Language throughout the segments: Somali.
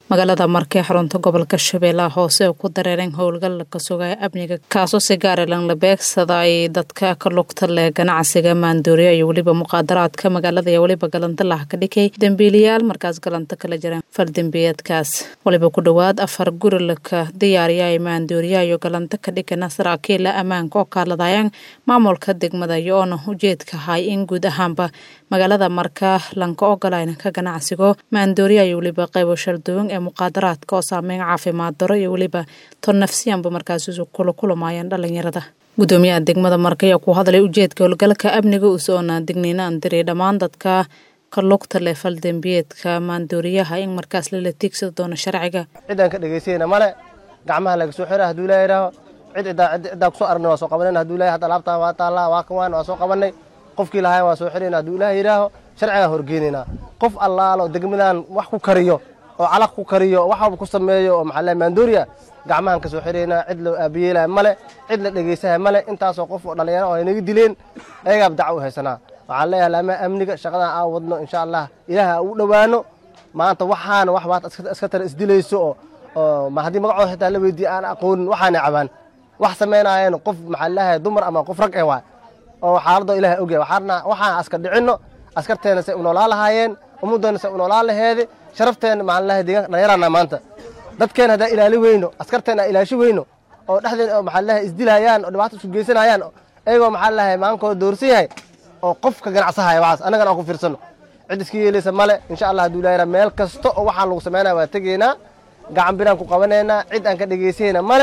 magaalada markee xarunta gobolka shabeellaha hoose oo ku dareereen howlgal ka sugaya amniga kaasoo si gaara lanla beegsada ay dadka ka lugta leh ganacsiga maandooriya iyo weliba muqaadaraadka magaalada iyo weliba galandalah ka dhigay dembiiliyaal markaas galanta kala jireen faldembiyeedkaas waliba ku dhowaad afar guri laka diyaariya ay maandooriya iyo galanta ka dhigana saraakiila ammaanka oo kaaladayaan maamulka degmada iyo oona ujeedka ahay in guud ahaanba magaalada marka lanka ogolayna ka ganacsigo maandooriya iyo weliba qaybo shalduwan ee muqaadaraadka oo saameyn caafimaad daro iyo weliba ton nafsiyanba markaas kula kulamayaan dhalinyarada gudoomiyaha degmada marka ayaa ku hadlay ujeedka howlgalka amniga usoona digniina andiri dhammaan dadka ka lugta leh faldembiyeedka maandooriyaha in markaas lala tiigsada doono sharciga cidaan ka dhegaysayna male gacmaha laga soo xira haduu ilaa yidhaaho cid ciddaa kusoo aragna waa soo qabanan haduu ilahay hadda alaabtaan waa taallaa waa kan waa soo qabanay qofkii lahayn waa soo xirayna haduu ilaah yidhaaho sharcigaan horgeynaynaa qof allaalo degmadan wax ku kariyo oo calaq ku kariyo wax walba ku sameeyo oo maxaa maandooriya gacmahan ka soo xiraynaa cid loo aabiyeelaya male cid la dhegaysaha male intaasoo qof oo dhallinyaro oo ay naga dileen ayagaab daca u haysanaa waxaan leeyahay laamaha amniga shaqadan aan wadno insha allah ilaaha u dhowaano maanta waxaana wax baad iska tara isdilayso oo oo haddii magacooda xitaa la weydiiye aan aqoonin waxaana cabaan wax samaynaayeen qof maxaa leeyahay dumar ama qof rag eh waay oo xaaladoo ilahay ogyahay waxaana waxaan aska dhicinno askarteena say u noolaa lahaayeen ummaddeena say u noolaa laheede sharafteena maxaa leeyahay deegaanka dhalinyarana maanta dadkeena haddaan ilaali weyno askarteena aan ilaashi weyno oo dhexdeena oo maxaa leeyahay isdilayaan oo dhibaato isu geysanayaan iyagoo maxaa leeyahay maankooda doorsan yahay oo qof ka ganacsahaya waxaas annagana aan ku fiirsano cid iska yeelaysa male insha allah hadduu ilahay meel kasta oo waxaan lagu samaynaya waa tegaynaa gacan biraan ku qabanaynaa cid aan ka dhegaysayna male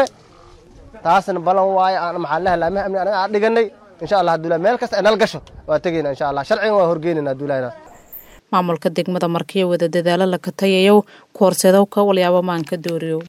taasna balan waayo aan maxaa leeyahay laamaha amni anaga aan dhiganay insha allah hadduu ilahay meel kasta ay nal gasho waa tegaynaa insha allah sharcigan waa horgeynayna hadduu ilahay maamulka degmada markiyo wada dadaalo laka tayayow ku horseedowka walyaabo maanka dooriyow